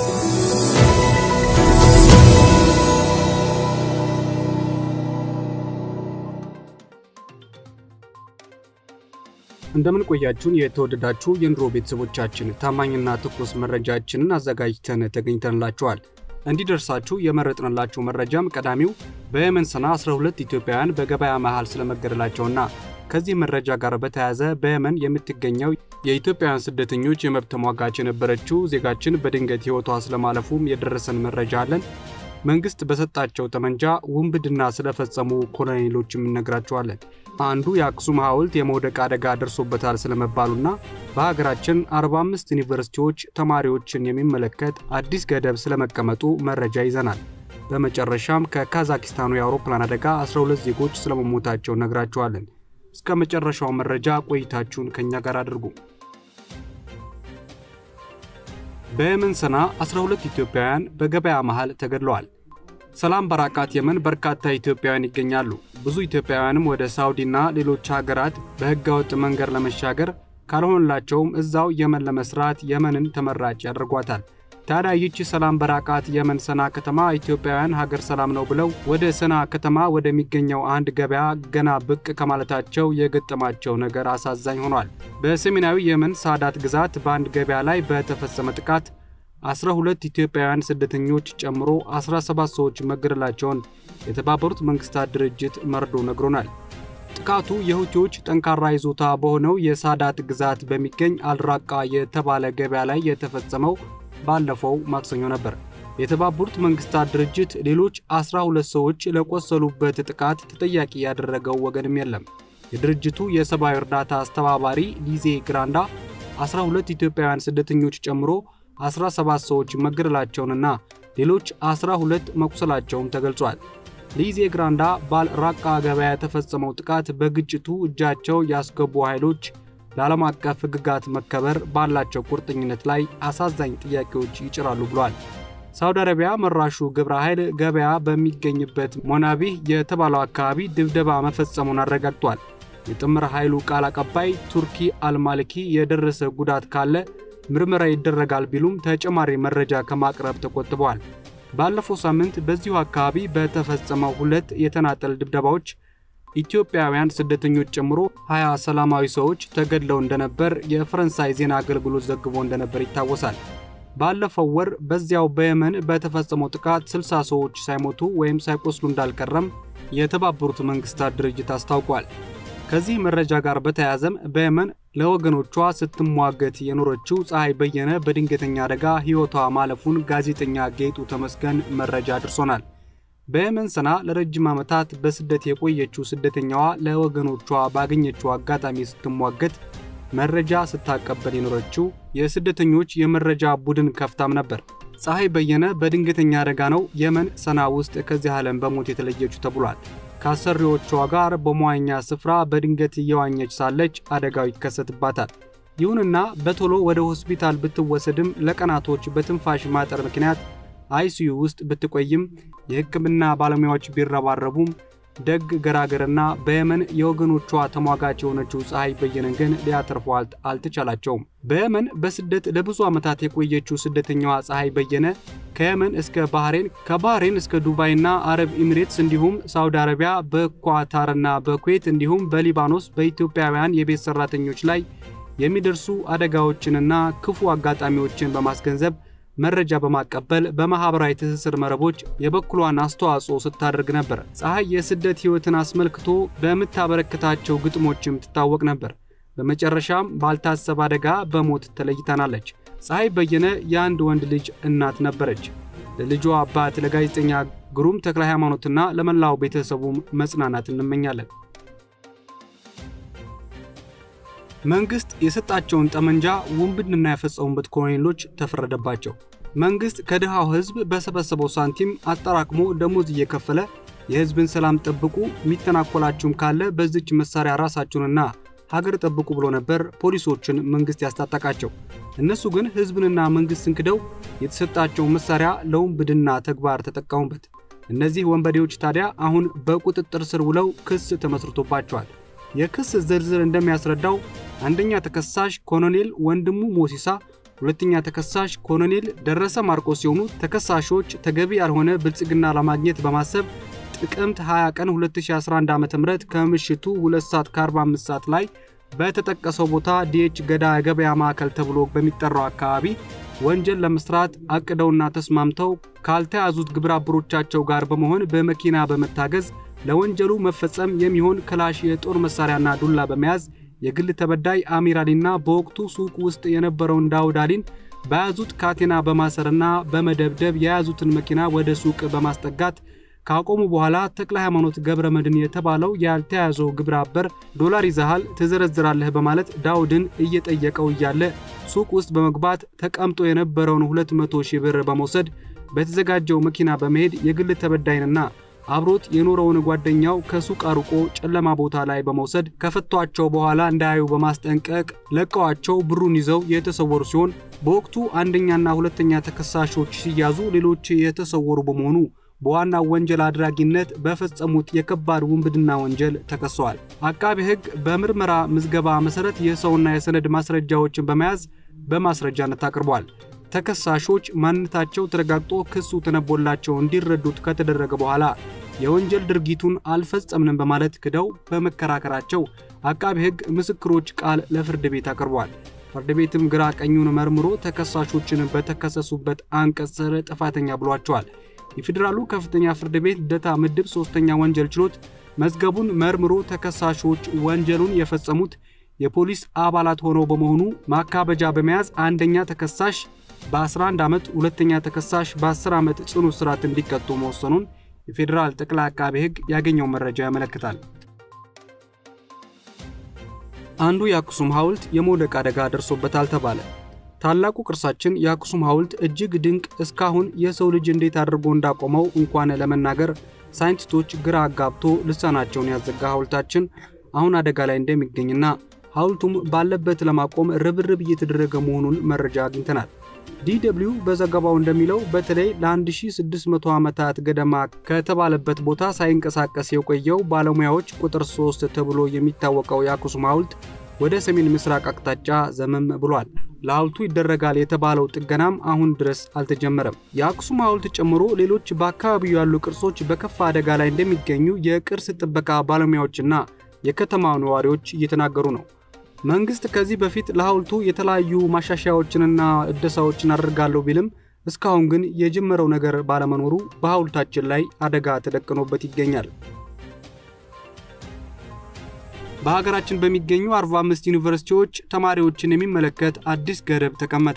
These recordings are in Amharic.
እንደምን ቆያችሁን የተወደዳችሁ የኑሮ ቤተሰቦቻችን፣ ታማኝና ትኩስ መረጃችንን አዘጋጅተን ተገኝተንላችኋል። እንዲደርሳችሁ የመረጥንላችሁ መረጃም ቀዳሚው በየመን ሰና 12 ኢትዮጵያውያን በገበያ መሃል ስለመገደላቸውና ከዚህ መረጃ ጋር በተያያዘ በየመን የምትገኘው የኢትዮጵያውያን ስደተኞች የመብት ተሟጋች የነበረችው ዜጋችን በድንገት ሕይወቷ ስለማለፉም የደረሰን መረጃ አለን። መንግስት በሰጣቸው ጠመንጃ ውንብድና ስለፈጸሙ ኮሎኔሎችም እነግራቸዋለን። አንዱ የአክሱም ሐውልት የመውደቅ አደጋ ደርሶበታል ስለመባሉና በሀገራችን 45 ዩኒቨርሲቲዎች ተማሪዎችን የሚመለከት አዲስ ገደብ ስለመቀመጡ መረጃ ይዘናል። በመጨረሻም ከካዛኪስታኑ የአውሮፕላን አደጋ 12 ዜጎች ስለመሞታቸው እነግራቸዋለን። እስከ መጨረሻው መረጃ ቆይታችሁን ከእኛ ጋር አድርጉ። በየመን ሰና 12 ኢትዮጵያውያን በገበያ መሃል ተገድለዋል። ሰላም በራቃት የመን በርካታ ኢትዮጵያውያን ይገኛሉ። ብዙ ኢትዮጵያውያንም ወደ ሳውዲና ሌሎች ሀገራት በህገወጥ መንገድ ለመሻገር ካልሆንላቸውም እዛው የመን ለመስራት የመንን ተመራጭ ያደርጓታል። ታዲያ ይቺ ሰላም በራቃት የመን ሰና ከተማ ኢትዮጵያውያን ሀገር ሰላም ነው ብለው ወደ ሰና ከተማ ወደሚገኘው አንድ ገበያ ገና ብቅ ከማለታቸው የገጠማቸው ነገር አሳዛኝ ሆኗል። በሰሜናዊ የመን ሳዳት ግዛት በአንድ ገበያ ላይ በተፈጸመ ጥቃት 12 ኢትዮጵያውያን ስደተኞች ጨምሮ 17 ሰዎች መገደላቸውን የተባበሩት መንግስታት ድርጅት መርዶ ነግሮናል። ጥቃቱ የሁቲዎች ጠንካራ ይዞታ በሆነው የሳዳት ግዛት በሚገኝ አልራቃ የተባለ ገበያ ላይ የተፈጸመው ባለፈው ማክሰኞ ነበር። የተባበሩት መንግስታት ድርጅት ሌሎች 12 ሰዎች ለቆሰሉበት ጥቃት ተጠያቂ ያደረገው ወገንም የለም። የድርጅቱ የሰብአዊ እርዳታ አስተባባሪ ሊዜ ግራንዳ 12 ኢትዮጵያውያን ስደተኞች ጨምሮ 17 ሰዎች መገደላቸውንና ሌሎች 12 መቁሰላቸውም ተገልጿል። ሊዜ ግራንዳ ባል ራቃ ገበያ የተፈጸመው ጥቃት በግጭቱ እጃቸው ያስገቡ ኃይሎች ለዓለም አቀፍ ሕግጋት መከበር ባላቸው ቁርጠኝነት ላይ አሳዛኝ ጥያቄዎች ይጭራሉ ብሏል። ሳውዲ አረቢያ መራሹ ግብረ ኃይል ገበያ በሚገኝበት ሞናቢህ የተባለው አካባቢ ድብደባ መፈጸሙን አረጋግጧል። የጥምር ኃይሉ ቃል አቀባይ ቱርኪ አልማልኪ የደረሰ ጉዳት ካለ ምርመራ ይደረጋል ቢሉም ተጨማሪ መረጃ ከማቅረብ ተቆጥበዋል። ባለፈው ሳምንት በዚሁ አካባቢ በተፈጸመው ሁለት የተናጠል ድብደባዎች ኢትዮጵያውያን ስደተኞች ጨምሮ 20 ሰላማዊ ሰዎች ተገድለው እንደነበር የፈረንሳይ ዜና አገልግሎት ዘግቦ እንደነበር ይታወሳል። ባለፈው ወር በዚያው በየመን በተፈጸመው ጥቃት 60 ሰዎች ሳይሞቱ ወይም ሳይቆስሉ እንዳልቀረም የተባበሩት መንግስታት ድርጅት አስታውቋል። ከዚህ መረጃ ጋር በተያያዘም በየመን ለወገኖቿ ስትሟገት የኖረችው ፀሐይ በየነ በድንገተኛ አደጋ ሕይወቷ ማለፉን ጋዜጠኛ ጌጡ ተመስገን መረጃ አድርሶናል። በየመን ሰና ለረጅም ዓመታት በስደት የቆየችው ስደተኛዋ ለወገኖቿ ባገኘችው አጋጣሚ ስትሟገት መረጃ ስታቀበል የኖረችው የስደተኞች የመረጃ ቡድን ከፍታም ነበር። ፀሐይ በየነ በድንገተኛ አደጋ ነው የመን ሰና ውስጥ ከዚህ ዓለም በሞት የተለየችው ተብሏል። ከአሰሪዎቿ ጋር በመዋኛ ስፍራ በድንገት እየዋኘች ሳለች አደጋው ይከሰትባታል። ይሁንና በቶሎ ወደ ሆስፒታል ብትወሰድም ለቀናቶች በትንፋሽ ማጠር ምክንያት አይሲዩ ውስጥ ብትቆይም የሕክምና ባለሙያዎች ቢረባረቡም ደግ ገራገርና በየመን የወገኖቿ ተሟጋች የሆነችው ፀሐይ በየነን ግን ሊያተርፏት አልተቻላቸውም። በየመን በስደት ለብዙ ዓመታት የቆየችው ስደተኛዋ ፀሐይ በየነ ከየመን እስከ ባህሬን፣ ከባህሬን እስከ ዱባይና አረብ ኤሚሬትስ እንዲሁም ሳውዲ አረቢያ፣ በኳታርና በኩዌት እንዲሁም በሊባኖስ በኢትዮጵያውያን የቤት ሰራተኞች ላይ የሚደርሱ አደጋዎችንና ክፉ አጋጣሚዎችን በማስገንዘብ መረጃ በማቀበል በማህበራዊ ትስስር መረቦች የበኩሏን አስተዋጽኦ ስታደርግ ነበር። ፀሐይ የስደት ሕይወትን አስመልክቶ በምታበረክታቸው ግጥሞችም ትታወቅ ነበር። በመጨረሻም ባልታሰበ አደጋ በሞት ተለይታናለች። ፀሐይ በየነ የአንድ ወንድ ልጅ እናት ነበረች። ለልጇ አባት ለጋዜጠኛ ግሩም ተክለ ሃይማኖትና ለመላው ቤተሰቡም መጽናናት እንመኛለን። መንግስት የሰጣቸውን ጠመንጃ ውንብድና የፈጸሙበት ኮሎኔሎች ተፈረደባቸው። መንግስት ከድሃው ህዝብ በሰበሰበው ሳንቲም አጠራቅሞ ደሞዝ እየከፈለ የህዝብን ሰላም ጠብቁ፣ የሚተናኮላችሁም ካለ በዚች መሳሪያ ራሳችሁንና ሀገር ጠብቁ ብሎ ነበር ፖሊሶችን መንግስት ያስታጠቃቸው። እነሱ ግን ህዝብንና መንግስትን ክደው የተሰጣቸውን መሳሪያ ለውንብድና ተግባር ተጠቀሙበት። እነዚህ ወንበዴዎች ታዲያ አሁን በቁጥጥር ስር ውለው ክስ ተመስርቶባቸዋል። የክስ ዝርዝር እንደሚያስረዳው አንደኛ ተከሳሽ ኮሎኔል ወንድሙ ሞሲሳ፣ ሁለተኛ ተከሳሽ ኮሎኔል ደረሰ ማርቆስ ሲሆኑ ተከሳሾች ተገቢ ያልሆነ ብልጽግና ለማግኘት በማሰብ ጥቅምት 20 ቀን 2011 ዓ.ም ከምሽቱ 2 ሰዓት ከ45 ሰዓት ላይ በተጠቀሰው ቦታ ዲኤች ገዳ የገበያ ማዕከል ተብሎ በሚጠራው አካባቢ ወንጀል ለመስራት አቅደውና ተስማምተው ካልተያዙት ግብረ አበሮቻቸው ጋር በመሆን በመኪና በመታገዝ ለወንጀሉ መፈጸም የሚሆን ክላሽ የጦር መሳሪያና ዱላ በመያዝ የግል ተበዳይ አሚር አሊና በወቅቱ ሱቅ ውስጥ የነበረውን ዳውድ አሊን በያዙት ካቴና በማሰርና በመደብደብ የያዙትን መኪና ወደ ሱቅ በማስጠጋት ካቆሙ በኋላ ተክለ ሃይማኖት ገብረ መድን የተባለው ያልተያዘው ግብረ አበር ዶላር ይዘሃል ትዘረዝራለህ በማለት ዳውድን እየጠየቀው እያለ ሱቅ ውስጥ በመግባት ተቀምጦ የነበረውን 200 ሺህ ብር በመውሰድ በተዘጋጀው መኪና በመሄድ የግል ተበዳይንና አብሮት የኖረውን ጓደኛው ከሱቅ አርቆ ጨለማ ቦታ ላይ በመውሰድ ከፈቷቸው በኋላ እንዳያዩ በማስጠንቀቅ ለቀዋቸው ብሩን ይዘው የተሰወሩ ሲሆን በወቅቱ አንደኛና ሁለተኛ ተከሳሾች ሲያዙ ሌሎች የተሰወሩ በመሆኑ በዋናው ወንጀል አድራጊነት በፈጸሙት የከባድ ውንብድና ወንጀል ተከሰዋል። አቃቢ ሕግ በምርመራ ምዝገባ መሰረት የሰውና የሰነድ ማስረጃዎችን በመያዝ በማስረጃነት አቅርቧል። ተከሳሾች ማንነታቸው ተረጋግጦ ክሱ ተነቦላቸው እንዲረዱት ከተደረገ በኋላ የወንጀል ድርጊቱን አልፈጸምንም በማለት ክደው በመከራከራቸው አቃቢ ሕግ ምስክሮች ቃል ለፍርድ ቤት አቅርቧል። ፍርድ ቤትም ግራ ቀኙን መርምሮ ተከሳሾችን በተከሰሱበት አንቀጽ ስር ጥፋተኛ ብሏቸዋል። የፌዴራሉ ከፍተኛ ፍርድ ቤት ልደታ ምድብ ሶስተኛ ወንጀል ችሎት መዝገቡን መርምሮ ተከሳሾች ወንጀሉን የፈጸሙት የፖሊስ አባላት ሆነው በመሆኑ ማካበጃ በመያዝ አንደኛ ተከሳሽ በ11 ዓመት ሁለተኛ ተከሳሽ በ10 ዓመት ጽኑ እስራት እንዲቀጡ መወሰኑን የፌዴራል ጠቅላይ አቃቤ ሕግ ያገኘው መረጃ ያመለክታል። አንዱ የአክሱም ሐውልት የመውደቅ አደጋ ደርሶበታል ተባለ። ታላቁ ቅርሳችን የአክሱም ሐውልት እጅግ ድንቅ፣ እስካሁን የሰው ልጅ እንዴት አድርጎ እንዳቆመው እንኳን ለመናገር ሳይንቲስቶች ግራ አጋብቶ ልሳናቸውን ያዘጋ ሐውልታችን አሁን አደጋ ላይ እንደሚገኝና ሐውልቱም ባለበት ለማቆም ርብርብ እየተደረገ መሆኑን መረጃ አግኝተናል። ዲደብሊው በዘገባው እንደሚለው በተለይ ለ1600 ዓመታት ገደማ ከተባለበት ቦታ ሳይንቀሳቀስ የቆየው ባለሙያዎች ቁጥር 3 ተብሎ የሚታወቀው የአክሱም ሐውልት ወደ ሰሜን ምስራቅ አቅጣጫ ዘመም ብሏል። ለሐውልቱ ይደረጋል የተባለው ጥገናም አሁን ድረስ አልተጀመረም። የአክሱም ሐውልት ጨምሮ ሌሎች በአካባቢው ያሉ ቅርሶች በከፋ አደጋ ላይ እንደሚገኙ የቅርስ ጥበቃ ባለሙያዎችና የከተማው ነዋሪዎች እየተናገሩ ነው። መንግስት ከዚህ በፊት ለሐውልቱ የተለያዩ ማሻሻያዎችንና እደሳዎችን አደርጋለሁ ቢልም እስካሁን ግን የጀመረው ነገር ባለመኖሩ በሐውልታችን ላይ አደጋ ተደቅኖበት ይገኛል። በሀገራችን በሚገኙ 45 ዩኒቨርሲቲዎች ተማሪዎችን የሚመለከት አዲስ ገደብ ተቀመጠ።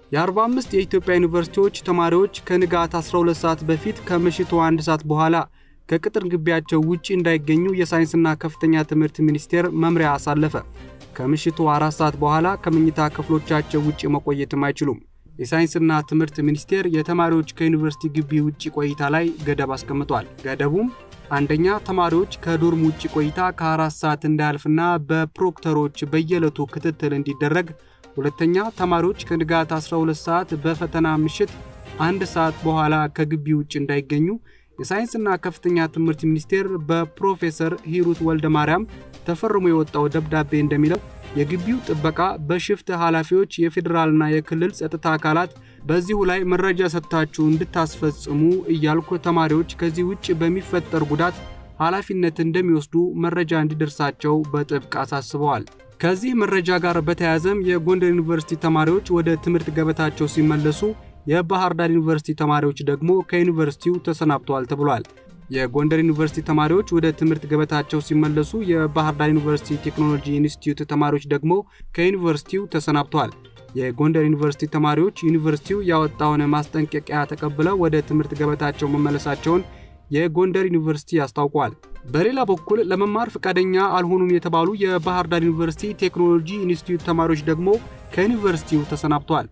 የ45 የኢትዮጵያ ዩኒቨርሲቲዎች ተማሪዎች ከንጋት 12 ሰዓት በፊት ከምሽቱ አንድ ሰዓት በኋላ ከቅጥር ግቢያቸው ውጪ እንዳይገኙ የሳይንስና ከፍተኛ ትምህርት ሚኒስቴር መምሪያ አሳለፈ። ከምሽቱ አራት ሰዓት በኋላ ከመኝታ ክፍሎቻቸው ውጭ መቆየትም አይችሉም። የሳይንስና ትምህርት ሚኒስቴር የተማሪዎች ከዩኒቨርሲቲ ግቢ ውጭ ቆይታ ላይ ገደብ አስቀምጧል። ገደቡም አንደኛ ተማሪዎች ከዶርም ውጭ ቆይታ ከአራት ሰዓት እንዳያልፍና በፕሮክተሮች በየዕለቱ ክትትል እንዲደረግ፣ ሁለተኛ ተማሪዎች ከንጋት 12 ሰዓት በፈተና ምሽት አንድ ሰዓት በኋላ ከግቢ ውጭ እንዳይገኙ የሳይንስና ከፍተኛ ትምህርት ሚኒስቴር በፕሮፌሰር ሂሩት ወልደ ማርያም ተፈርሞ የወጣው ደብዳቤ እንደሚለው የግቢው ጥበቃ በሽፍት ኃላፊዎች፣ የፌዴራልና የክልል ጸጥታ አካላት በዚሁ ላይ መረጃ ሰጥታችሁ እንድታስፈጽሙ እያልኩ ተማሪዎች ከዚህ ውጭ በሚፈጠር ጉዳት ኃላፊነት እንደሚወስዱ መረጃ እንዲደርሳቸው በጥብቅ አሳስበዋል። ከዚህ መረጃ ጋር በተያያዘም የጎንደር ዩኒቨርሲቲ ተማሪዎች ወደ ትምህርት ገበታቸው ሲመለሱ የባህር ዳር ዩኒቨርሲቲ ተማሪዎች ደግሞ ከዩኒቨርሲቲው ተሰናብተዋል ተብሏል። የጎንደር ዩኒቨርሲቲ ተማሪዎች ወደ ትምህርት ገበታቸው ሲመለሱ የባህር ዳር ዩኒቨርሲቲ ቴክኖሎጂ ኢንስቲትዩት ተማሪዎች ደግሞ ከዩኒቨርሲቲው ተሰናብተዋል። የጎንደር ዩኒቨርሲቲ ተማሪዎች ዩኒቨርሲቲው ያወጣውን ማስጠንቀቂያ ተቀብለው ወደ ትምህርት ገበታቸው መመለሳቸውን የጎንደር ዩኒቨርሲቲ አስታውቋል። በሌላ በኩል ለመማር ፈቃደኛ አልሆኑም የተባሉ የባህር ዳር ዩኒቨርሲቲ ቴክኖሎጂ ኢንስቲትዩት ተማሪዎች ደግሞ ከዩኒቨርሲቲው ተሰናብተዋል።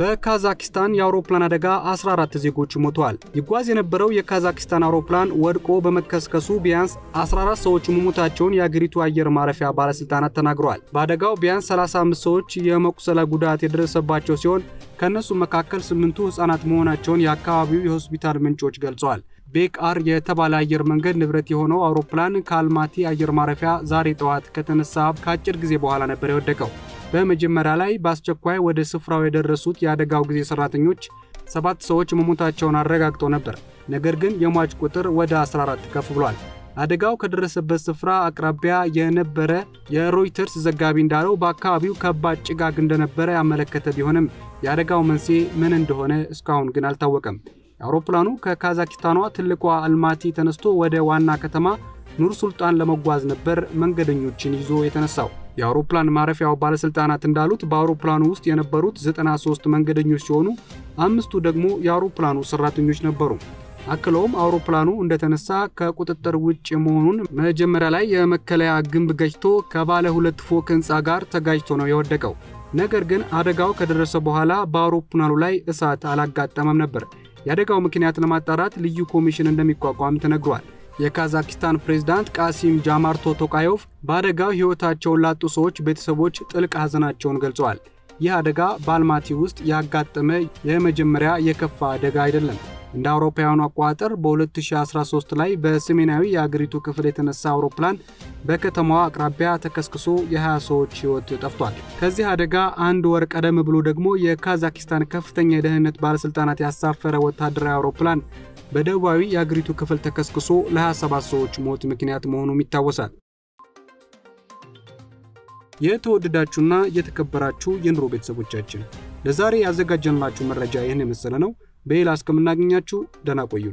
በካዛኪስታን የአውሮፕላን አደጋ 14 ዜጎች ሞተዋል። ይጓዝ የነበረው የካዛኪስታን አውሮፕላን ወድቆ በመከስከሱ ቢያንስ 14 ሰዎች መሞታቸውን የአገሪቱ አየር ማረፊያ ባለሥልጣናት ተናግረዋል። በአደጋው ቢያንስ 35 ሰዎች የመቁሰለ ጉዳት የደረሰባቸው ሲሆን ከእነሱ መካከል ስምንቱ ሕፃናት መሆናቸውን የአካባቢው የሆስፒታል ምንጮች ገልጸዋል። ቤክ አር የተባለ አየር መንገድ ንብረት የሆነው አውሮፕላን ከአልማቲ አየር ማረፊያ ዛሬ ጠዋት ከተነሳ ከአጭር ጊዜ በኋላ ነበር የወደቀው። በመጀመሪያ ላይ በአስቸኳይ ወደ ስፍራው የደረሱት የአደጋው ጊዜ ሰራተኞች ሰባት ሰዎች መሞታቸውን አረጋግጠው ነበር። ነገር ግን የሟች ቁጥር ወደ 14 ከፍ ብሏል። አደጋው ከደረሰበት ስፍራ አቅራቢያ የነበረ የሮይተርስ ዘጋቢ እንዳለው በአካባቢው ከባድ ጭጋግ እንደነበረ ያመለከተ ቢሆንም የአደጋው መንስኤ ምን እንደሆነ እስካሁን ግን አልታወቀም። አውሮፕላኑ ከካዛኪስታኗ ትልቋ አልማቲ ተነስቶ ወደ ዋና ከተማ ኑር ሱልጣን ለመጓዝ ነበር መንገደኞችን ይዞ የተነሳው። የአውሮፕላን ማረፊያው ባለሥልጣናት እንዳሉት በአውሮፕላኑ ውስጥ የነበሩት 93 መንገደኞች ሲሆኑ አምስቱ ደግሞ የአውሮፕላኑ ሠራተኞች ነበሩ። አክለውም አውሮፕላኑ እንደተነሳ ከቁጥጥር ውጭ መሆኑን መጀመሪያ ላይ የመከለያ ግንብ ገጭቶ ከባለ ሁለት ፎቅ ሕንፃ ጋር ተጋጅቶ ነው የወደቀው። ነገር ግን አደጋው ከደረሰ በኋላ በአውሮፕላኑ ላይ እሳት አላጋጠመም ነበር። የአደጋው ምክንያት ለማጣራት ልዩ ኮሚሽን እንደሚቋቋም ተነግሯል። የካዛኪስታን ፕሬዝዳንት ቃሲም ጃማርቶ ቶቃዮቭ በአደጋው ሕይወታቸውን ላጡ ሰዎች ቤተሰቦች ጥልቅ ሐዘናቸውን ገልጸዋል። ይህ አደጋ በአልማቲ ውስጥ ያጋጠመ የመጀመሪያ የከፋ አደጋ አይደለም። እንደ አውሮፓውያኑ አቆጣጠር በ2013 ላይ በሰሜናዊ የአገሪቱ ክፍል የተነሳ አውሮፕላን በከተማዋ አቅራቢያ ተከስክሶ የ20 ሰዎች ሕይወት ጠፍቷል። ከዚህ አደጋ አንድ ወር ቀደም ብሎ ደግሞ የካዛኪስታን ከፍተኛ የደህንነት ባለሥልጣናት ያሳፈረ ወታደራዊ አውሮፕላን በደቡባዊ የአገሪቱ ክፍል ተከስክሶ ለ27 ሰዎች ሞት ምክንያት መሆኑም ይታወሳል። የተወደዳችሁና የተከበራችሁ የኑሮ ቤተሰቦቻችን ለዛሬ ያዘጋጀንላችሁ መረጃ ይህን የመሰለ ነው። በሌላ እስከምናገኛችሁ ደህና ቆዩን።